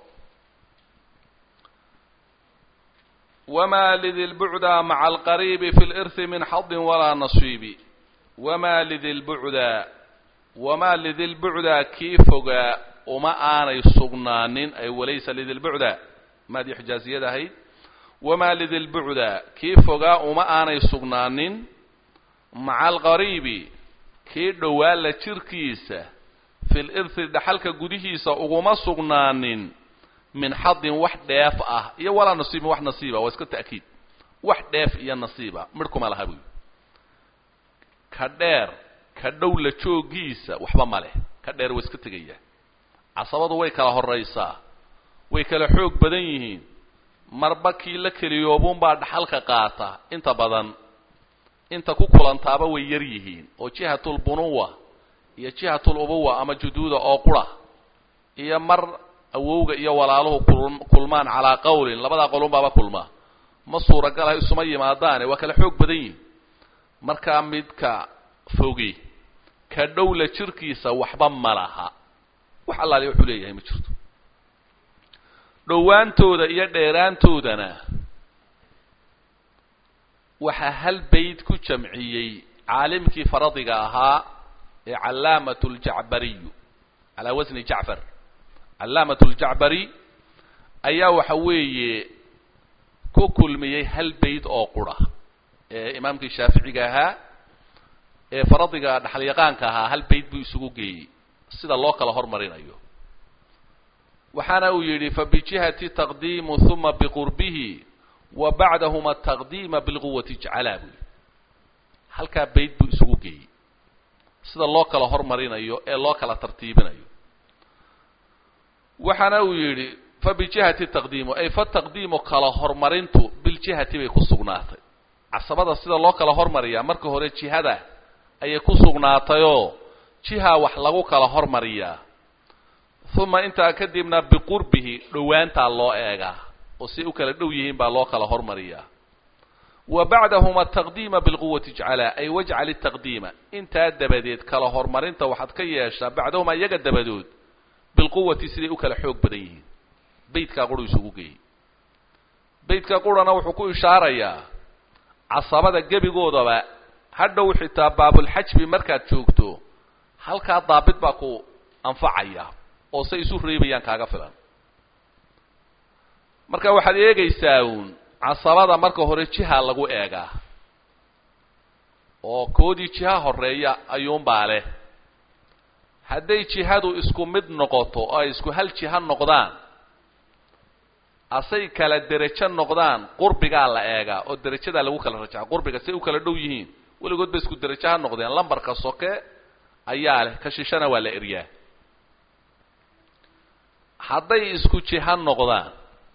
wamaa lidi lbucda maca alqariibi fi lirhi min xadin walaa nasiibi wamaa lidi lbucda wamaa lidi lbucda kii fogaa uma aanay sugnaanin ay walaysa lidi lbucda maadii xijaaziyad ahayd wamaa lidi lbucda kii fogaa uma aanay sugnaanin maca alqariibi kii dhowaa la jirkiisa fi lirhi dhaxalka gudihiisa uguma sugnaanin min xadin wax dheef ah iyo walaa nasiibin wax nasiiba waa iska ta'kiid wax dheef iyo nasiiba midhkuma laha buy ka dheer ka dhow la joogiisa waxba ma leh ka dheer waa iska tegaya casabadu way kala horraysaa way kala xoog badan yihiin marba kii la keliyoobuunbaa dhaxalka qaata inta badan inta ku kulantaaba way yar yihiin oo jihatulbunuwa iyo jihatulubuwa ama juduuda oo qura iyo mar awowga iyo walaaluhu kulmaan calaa qawlin labadaa qolunbaaba kulmaa ma suuragalaha isuma yimaadaane waa kala xoog badan yihin markaa midka fogi ka dhowla jirkiisa waxba ma laha wax allaali wuxuu leeyahay ma jirto dhowaantooda iyo dheeraantoodana waxaa hal bayd ku jamciyey caalimkii faradiga ahaa ee callaamat ljacbariyu calaa wasni jacfar callaamat ljacbari ayaa waxa weeye ku kulmiyey hal bayd oo qura ee imaamkii shaaficiga ahaa ee faradiga dhaxalyaqaanka ahaa hal bayd buu isugu geeyey sida loo kala hormarinayo waxaana uu yidhi fabijihati taqdiimu huma biqurbihi wa bacdahuma taqdiima bilquwati ijcalaa buu yidhi halkaa bayd buu isugu geeyey sida loo kala hormarinayo ee loo kala tartiibinayo waxaana uu yidhi fabijihati taqdiimu ay fataqdiimu kala hormarintu biljihati bay ku sugnaatay casabada sida loo kala hormariyaa marka hore jihada ayay ku sugnaatayoo jiha wax lagu kala hormariyaa uma intaa kadibna biqurbihi dhowaantaa loo eegaa oo si u kala dhow yihiin baa loo kala hormariyaa wa bacdahuma taqdiima bilquwati ijcalaa ay wajcal itaqdiima intaa dabadeed kala hormarinta waxaad ka yeeshaa bacdahuma iyaga dabadood bilquwati siday u kala xoog badan yihiin beydkaa quru isugu geeyey beydka qurana wuxuu ku ishaarayaa casabada gebigoodaba hadhow xitaa baabulxajbi markaad joogto halkaa daabit baa ku anfacaya oo say isu reebayaan kaaga filan marka waxaad eegaysaa uun casabada marka hore jiha lagu eegaa oo koodii jiha horeeya ayuunbaa leh hadday jihadu isku mid noqoto oo ay isku hal jiha noqdaan asay kala derajo noqdaan qurbigaa la eegaa oo derajadaa lagu kala rajaca qurbiga say u kala dhow yihiin weligood ba isku derajo ha noqdeen lambarka soke ayaa leh ka shishana waa la eryaa hadday isku jiha noqdaan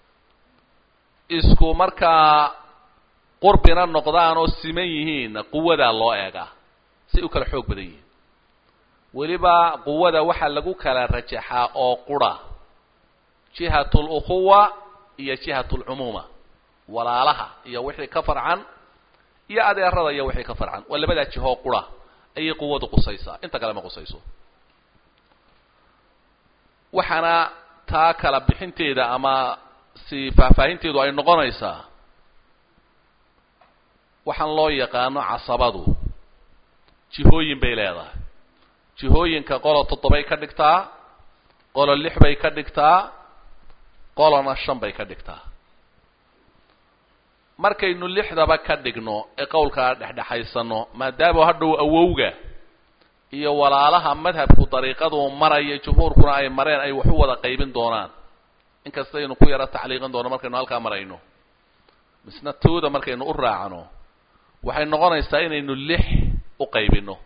isku markaa qurbina noqdaan oo siman yihiinna quwadaa loo eegaa say u kala xoog badan yihiin weliba quwada waxaa lagu kala rajaxaa oo qura jihat lukhuwa iyo jihat lcumuuma walaalaha iyo wixii ka farcan iyo adeerada iyo wixii ka farcan waa labadaa jihoo qura ayay quwadu qusaysaa inta kale ma qusayso waxaana taa kala bixinteeda ama si faahfaahinteedu ay noqonaysaa waxaan loo yaqaano casabadu jihooyin bay leedahay jihooyinka qolo toddobay ka dhigtaa qolo lix bay ka dhigtaa qolona shan bay ka dhigtaa markaynu lixdaba ka dhigno ee qowlkaa dhexdhexaysano maadaama hadhow awowga iyo walaalaha madhabku dariiqaduu maraya jumhuurkuna ay mareen ay wax u wada qaybin doonaan inkastaynu ku yaro tacliiqin doono markaynu halkaa marayno misna tooda markaynu u raacno waxay noqonaysaa inaynu lix u qaybino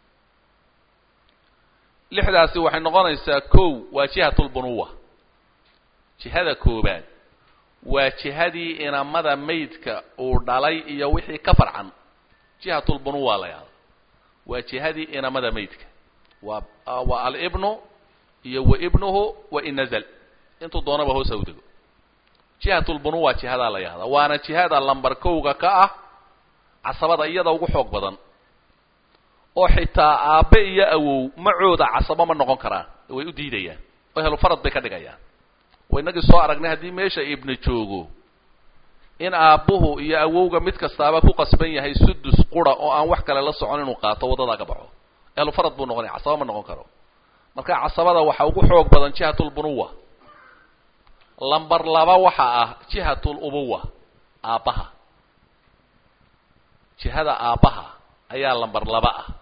lixdaasi waxay noqonaysaa kow waa jihatulbunuwa jihada koobaad waa jihadii inamada maydka uu dhalay iyo wixii ka farcan jihatulbunuwa la yahda waa jihadii inamada maydka waa waa alibnu iyo wa ibnuhu wa in nazal intuu doonaba hoos haw dego jihatulbunuwa jihadaa la yahdaa waana jihada lambar kowga ka ah casabada iyada ugu xoog badan oo xitaa aabbe iyo awow macooda casabo ma noqon karaan way u diidayaan oo helu farad bay ka dhigayaan oo inagii soo aragnay haddii meesha ibni joogo in aabbuhu iyo awowga mid kastaaba ku qasban yahay sudus qura oo aan wax kale la socon inuu qaato waddadaa ka baxo helu farad buu noqonaya casabo ma noqon karo marka casabada waxaa ugu xoog badan jihatulbunuwa lamber laba waxa ah jihatul ubuwa aabbaha jihada aabbaha ayaa lamber laba ah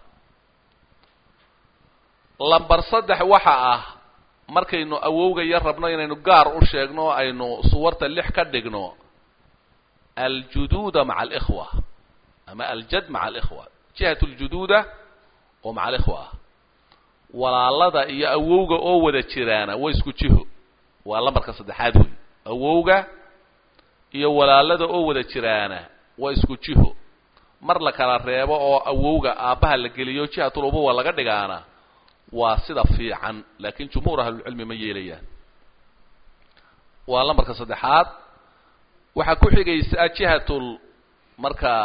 lamber saddex waxa ah markaynu awowga yar rabno inaynu gaar u sheegno o aynu suwarta lix ka dhigno aljuduuda maca alikhwa ama aljad maca alikhwa jihat ljuduuda oo maca alikhwa ah walaalada iyo awowga oo wada jiraana waa isku jiho waa lambarka saddexaad wey awowga iyo walaalada oo wada jiraana waa isku jiho mar la kala reebo oo awowga aabbaha la geliyo jihatul ubuwa laga dhigaana waa sida fiican laakiin jumhuur ahlulcilmi ma yeelayaan waa lambarka saddexaad waxaa ku xigaysaa jihatul markaa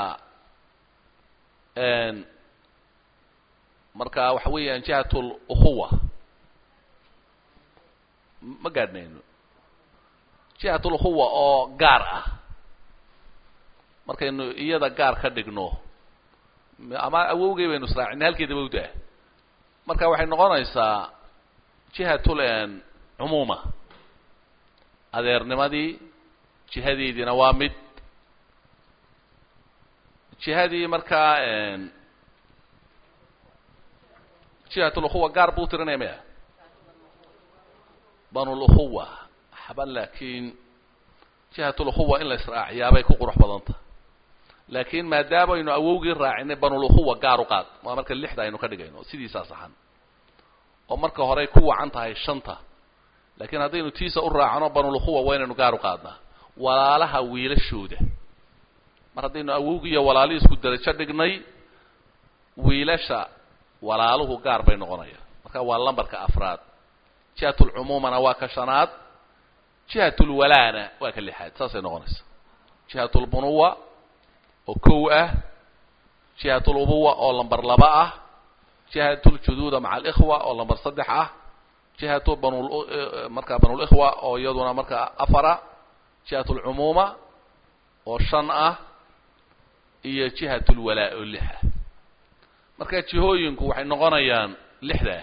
marka waxa weeyaan jihatul ukhuwa ma gaadhnayno jihatul ukhuwa oo gaar ah markaynu iyada gaar ka dhigno ama awowgay baynu israacinay halkeedaba udaa marka waxay noqonaysaa jihatul cumuuma adeernimadii jihadeediina waa mid jihadii markaa jihatul ukhuwa gaar buu tirinaya maya banulukhuwa xaban laakiin jihatul ukhuwa in la israaciyaabay ku qurux badanta laakiin maadaamaynu awowgii raacinay banulukhuwa gaar u qaad waa marka lixda aynu ka dhigayno sidiisaa saxan oo marka horey ku wacan tahay shanta laakiin haddaynu tiisa u raacno banulukhuwa waa inaynu gaar u qaadnaa walaalaha wiilashooda mar haddaynu awowgii iyo walaalihii isku darajo dhignay wiilasha walaaluhu gaar bay noqonayaan marka waa lambarka afraad jihatulcumuumana waa ka shanaad jihatulwalaana waa ka lixaad saasay noqonaysa jihatulbunuwa oo kow ah jihatulubuwa oo lamber laba ah jihatuljuduuda maca alikhwa oo lamber saddex ah jihatu banul markaa banulikhwa oo iyaduna markaa afara jihatulcumuuma oo shan ah iyo jihatulwalaa oo lix ah marka jihooyinku waxay noqonayaan lixdaa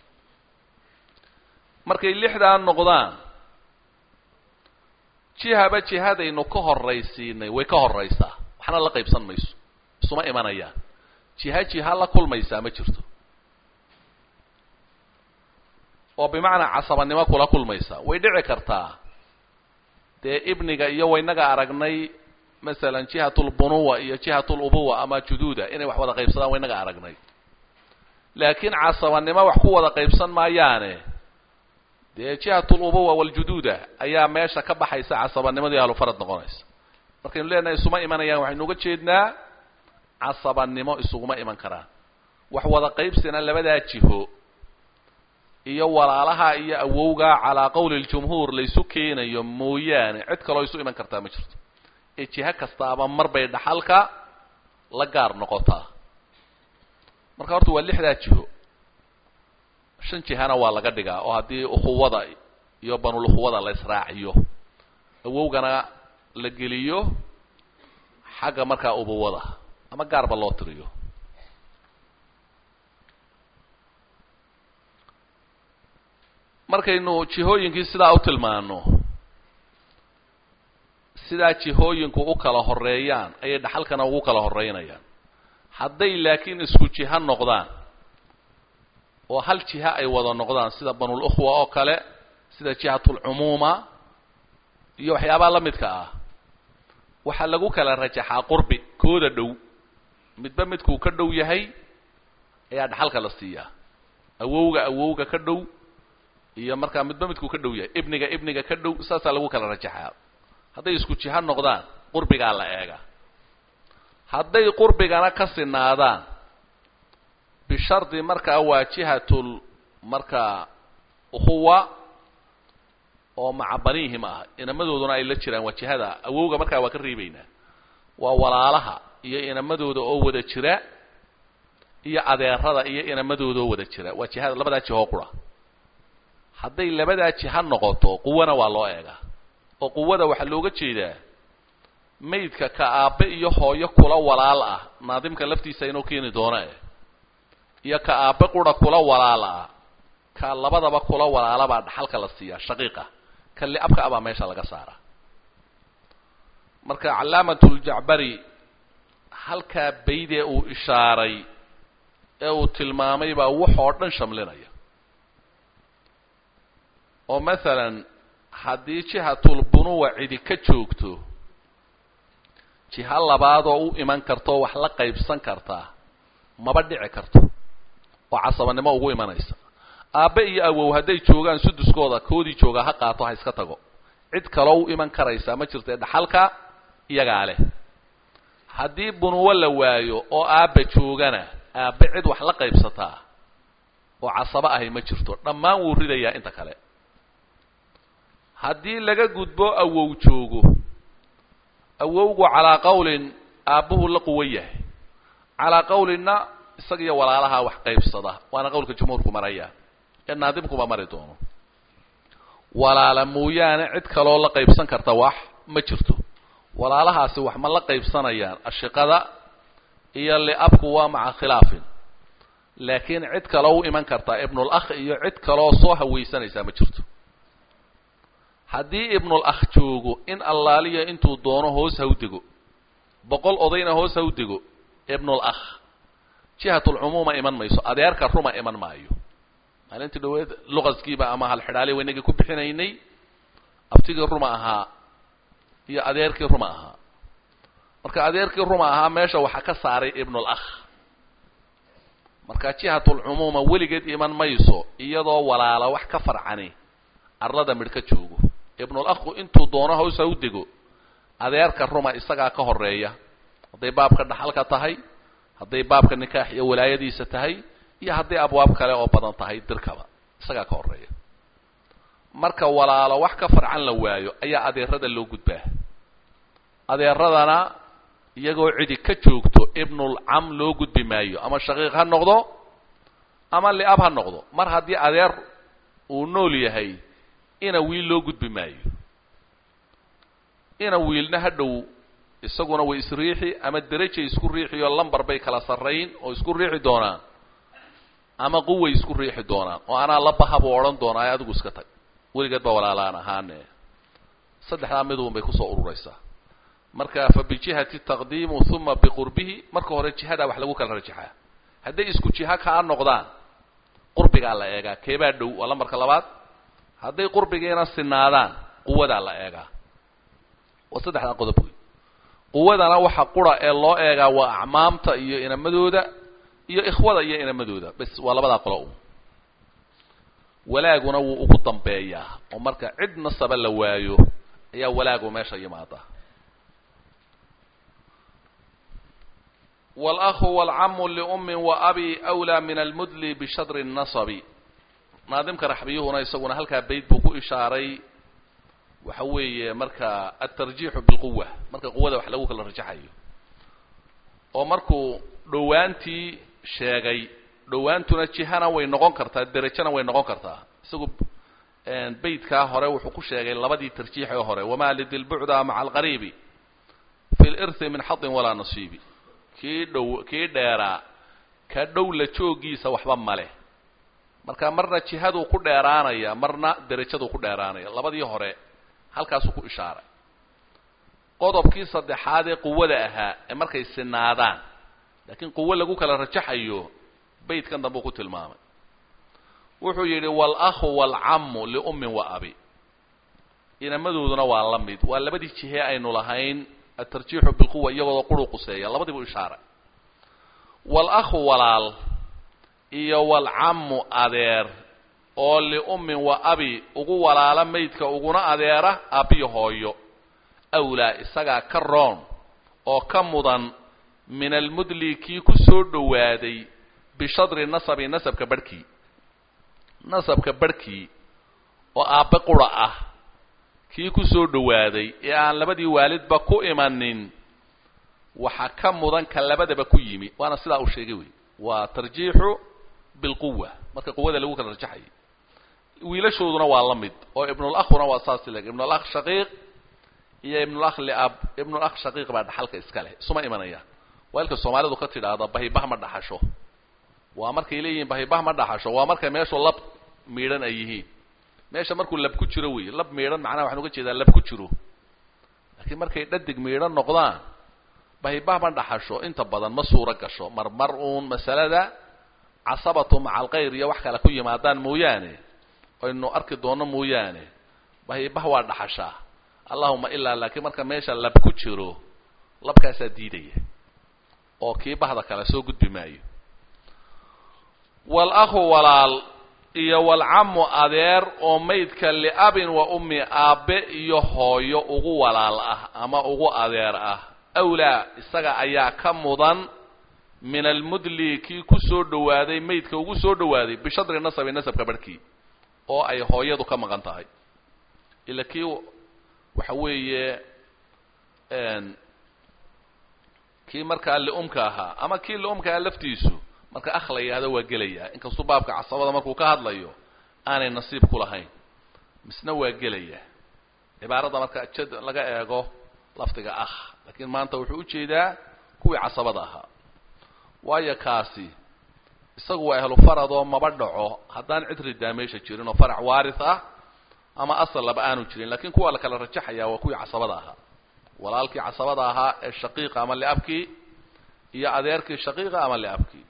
markay lixdaa noqdaan jihaba jihadaynu ka horraysiinay way ka horraysaa waxna la qaybsan mayso isuma imanayaan jiha jiha la kulmaysaa ma jirto oo bimacnaa casabanimo kula kulmaysa way dhici kartaa dee ibniga iyo waynaga aragnay masalan jihatulbunuwa iyo jihatulubuwa ama juduuda inay wax wada qaybsadaan waynaga aragnay laakiin casabanimo wax ku wada qaybsan maayaane dee jihatulubuwa waljuduuda ayaa meesha ka baxaysa casabanimadii ahlufarad noqonaysa markaynu leenahay isuma imanayaan waxaynu uga jeednaa casabanimo isuguma iman karaan wax wada qaybsina labadaa jiho iyo walaalaha iyo awowga calaa qowli ljumhuur laysu keenayo mooyaane cid kaloo isu iman kartaa ma jirto ee jiho kastaaba mar bay dhaxalka la gaar noqotaa marka horta waa lixdaa jiho shan jihana waa laga dhigaa oo haddii ukhuwada iyo banul ukhuwada la israaciyo awowgana la geliyo xagga markaa ubuwada ama gaarba loo tiriyo markaynu jihooyinkii sidaa u tilmaano sidaa jihooyinku u kala horeeyaan ayay dhaxalkana ugu kala horeynayaan hadday laakiin isku jiho noqdaan oo hal jiha ay wada noqdaan sida banul ukhwa oo kale sida jihatulcumuuma iyo waxyaabaha la midka ah waxaa lagu kala rajaxaa qurbi kooda dhow midba midkuu ka dhow yahay ayaa dhaxalka la siiyaa awowga awowga ka dhow iyo markaa midba midkuu ka dhow yahay ibniga ibniga ka dhow saasaa lagu kala rajaxaa hadday isku jiho noqdaan qurbigaa la eega hadday qurbigana ka sinaadaan bishardi markaa waa jihatul markaa ukhuwa oo maca banihim ah inamadooduna ay la jiraan waa jihada awowga markaa waa ka reebaynaa waa walaalaha iyo inamadooda oo wada jira iyo adeerada iyo inamadooda oo wada jira waa jihada labadaa jihoo qura hadday labadaa jiha noqoto quwana waa loo eegaa oo quwada waxaa looga jeedaa maydka ka aabbe iyo hooyo kula walaal ah naadimka laftiisa inuu keeni doono eh iyo ka aabbe qura kula walaal ah ka labadaba kula walaalabaa dhaxalka la siiyaa shaqiiqa ka liabka abaa meesha laga saara marka calaamatuljacbari halkaa baydee uu ishaaray ee uu tilmaamay baa waxoo dhan shamlinaya oo masalan haddii jihatulbunuwa cidi ka joogto jiha labaadoo u iman kartoo wax la qaybsan kartaa maba dhici karto oo casabanimo ugu imanaysa aabbe iyo awow hadday joogaan suduskooda koodii joogaa ha qaato ha iska tago cid kaloo u iman karaysaa ma jirto ee dhaxalka iyagaa leh haddii bunuwo la waayo oo aabba joogana aabbe cid wax la qaybsataa oo casabo ahay ma jirto dhammaan wuu ridayaa inta kale haddii laga gudbo awow joogo awowgu calaa qawlin aabbuhu la quwan yahay calaa qawlinna isagiyo walaalaha wax qaybsada waana qawlka jumhuurku maraya ee naadimkuba mari doono walaala mooyaane cid kaloo la qaybsan karta wax ma jirto walaalahaasi wax ma la qaybsanayaan ashiqada iyo liabku waa maca khilaafin laakiin cid kaloo u iman kartaa ibnul akh iyo cid kaloo soo hawaysanaysaa ma jirto haddii ibnul akh joogo in allaaliya intuu doono hoos ha u dego boqol odayna hoos ha u dego ibnul akh jihatulcumuuma iman mayso adeerka ruma iman maayo maalintii dhaweed luqaskiiba ama halxidhaali waynagii ku bixinaynay abtigii ruma ahaa iyo adeerkii ruma ahaa marka adeerkii ruma ahaa meesha waxaa ka saaray ibnul akh marka jihatulcumuuma weligeed iman mayso iyadoo walaala wax ka farcani arlada midh ka joogo ibnul akhu intuu doono hoos ha u dego adeerka ruma isagaa ka horeeya hadday baabka dhaxalka tahay hadday baabka nikaax iyo walaayadiisa tahay iyo hadday abwaab kale oo badan tahay dirkaba isagaa ka horeeya marka walaalo wax ka farcan la waayo ayaa adeerada loo gudbaa adeeradana iyagoo cidi ka joogto ibnul cam loo gudbi maayo ama shaqiiq ha noqdo ama liab ha noqdo mar haddii adeer uu nool yahay ina wiil loo gudbi maayo ina wiilna ha dhow isaguna way isriixi ama derajay isku riixi oo lambar bay kala sarrayn oo isku riixi doonaan ama quway isku riixi doonaan oo anaa la baha buu odhan doonaa adigu iska tag weligeed baa walaalaan ahaane saddexdaa midun bay kusoo ururaysaa marka fa bijihati taqdiimu uma biqurbihi marka hore jihadaa wax lagu kala rajaxaa hadday isku jiha kaa noqdaan qurbigaa la eegaa keebaa dhow waa lambarka labaad hadday qurbigiina sinaadaan quwadaa la eegaa waa saddexdaa qodob wey quwadana waxa qura ee loo eegaa waa acmaamta iyo inamadooda iyo ikhwada iyo inamadooda bas waa labadaa qolo un walaaguna wuu ugu dambeeyaa oo marka cid nasaba la waayo ayaa walaagu meesha yimaada wاlأhu wاlcamu liumi waabi أwlى min almudli bishadri الnaصbi naadimka raxbiyuhuna isaguna halkaa bayd buu ku ishaaray waxa weeye marka aلtarjiixu biاlquwa marka quwada wax lagu kala rajaxayo oo markuu dhowaantii sheegay dhowaantuna jihana way noqon kartaa derajana way noqon kartaa isagu beytkaa hore wuxuu ku sheegay labadii tarjiix ee hore wamaa lidilbucda maca alqariibi fi lirthi min xadin walaa nasiibi kii dhow kii dheeraa ka dhow la joogiisa waxba male marka marna jihaduu ku dheeraanaya marna derajaduu ku dheeraanaya labadii hore halkaasuu ku ishaaray qodobkii saddexaad ee quwada ahaa ee markay sinaadaan laakiin quwo lagu kala rajaxayo beytkan dambe u ku tilmaamay wuxuu yidhi waal-akhu waalcammu liummin wa abi inamadooduna waa la mid waa labadii jihe aynu lahayn atarjiixu bilquwa iyagoodo quru quseeya labadiibu ishaaray waal-akhu walaal iyo waalcammu adeer oo liummin wa abi ugu walaala maydka uguna adeera aabbiyo hooyo awlaa isagaa ka roon oo ka mudan min almudli kii ku soo dhowaaday bishadri nasabi nasabka barhkii nasabka barhkii oo aabbe qura ah kii ku soo dhowaaday ee aan labadii waalidba ku imanin waxa ka mudan ka labadaba ku yimi waana sidaa uu sheegay wey waa tarjiixu bilquwa marka quwada lagu kala rajaxayay wiilashooduna waa la mid oo ibnulakhuna waa saasi leg ibnulakh shaqiiq iyo ibnulakh liab ibnulakh shaqiiq baa dhaxalka iska leh isuma imanayaan waa ilka soomaalidu ka tidhaahda bahibah ma dhaxasho waa markay leeyihiin bahibah ma dhaxasho waa markay meeshu lab miidhan ay yihiin meesha markuu lab ku jiro wey lab miidhan macnaha waxaan uga jeedaa lab ku jiro laakiin markay dhadig miidhan noqdaan bahibah ma dhaxasho inta badan ma suuro gasho mar mar uun masalada casabatu maca alkayr iyo wax kale ku yimaadaan mooyaane aynu arki doono mooyaane bahibah waa dhaxashaa allahuma ilaa laakiin marka meesha lab ku jiro labkaasaa diidaya oo kii bahda kale soo gudbi maayo wal-akhu walaal iyo walcammu adeer oo maydka liabin wa ummi aabbe iyo hooyo ugu walaal ah ama ugu adeer ah awlaa isaga ayaa ka mudan min almudli kii ku soo dhowaaday maydka ugu soo dhowaaday bishadri nasabi nasabka barhkii oo ay hooyadu ka maqan tahay ila kii waxa weeye kii markaa liumka ahaa ama kii liumka ahaa laftiisu marka akh la yidhahdo waa gelayaa inkastuu baabka casabada markuu ka hadlayo aanay nasiib ku lahayn misna waa gelaya cibaarada marka jad laga eego lafdiga akh laakiin maanta wuxuu ujeedaa kuwii casabada ahaa waayo kaasi isagu waa ahlu faradoo maba dhaco haddaan cid ridaa meesha jirin oo farac waaris ah ama asal laba aanu jirin lakiin kuwa la kala rajaxaya waa kuwii casabada ahaa walaalkii casabada ahaa ee shaqiiqa ama liabkii iyo adeerkii shaqiiqa ama liabkii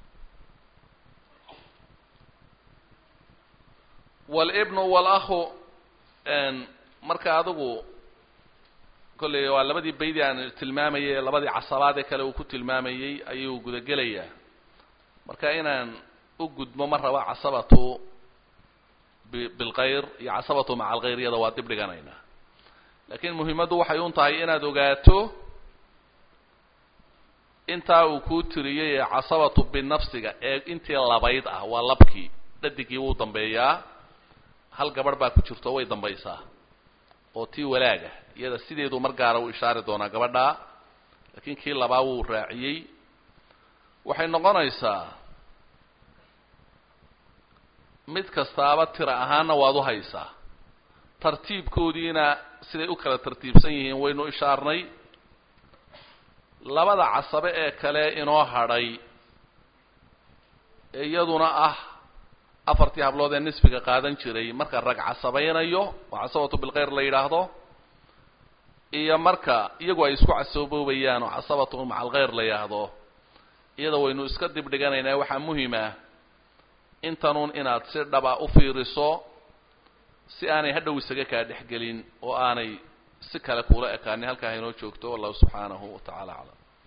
walibnu walakhu marka adigu kolley waa labadii baydii aan tilmaamayay labadii casabaad ee kale uu ku tilmaamayey ayuu gudagelayaa marka inaan u gudmo ma raba casabatu bilkayr iyo casabatu maca alkhayr iyada waa dib dhiganaynaa laakiin muhiimaddu waxay un tahay inaad ogaato intaa uu kuu tiriyey ee casabatu binafsiga ee intii labayd ah waa labkii dhadigii wuu dambeeyaa hal gabadh baa ku jirto way dambaysaa oo tii walaaga iyada sideedu mar gaara uu ishaari doonaa gabadhaa laakiin kii labaa wuu raaciyey waxay noqonaysaa mid kastaaba tira ahaanna waad u haysaa tartiibkoodiina siday u kala tartiibsan yihiin waynu ishaarnay labada casabe ee kale inoo hadhay ee iyaduna ah afartii hablood ee nisfiga qaadan jiray marka rag casabaynayo oo casabatu bilkhayr la yidhaahdo iyo marka iyagu ay isku casaboobayaan oo casabatu maca alkhayr la yidhaahdo iyada waynu iska dib dhiganaynaa waxaa muhima intanuun inaad si dhaba u fiiriso si aanay hadhow isaga kaa dhexgelin oo aanay si kale kuula ekaanin halkaa haynoo joogto wallahu subxaanahu wa tacala aclam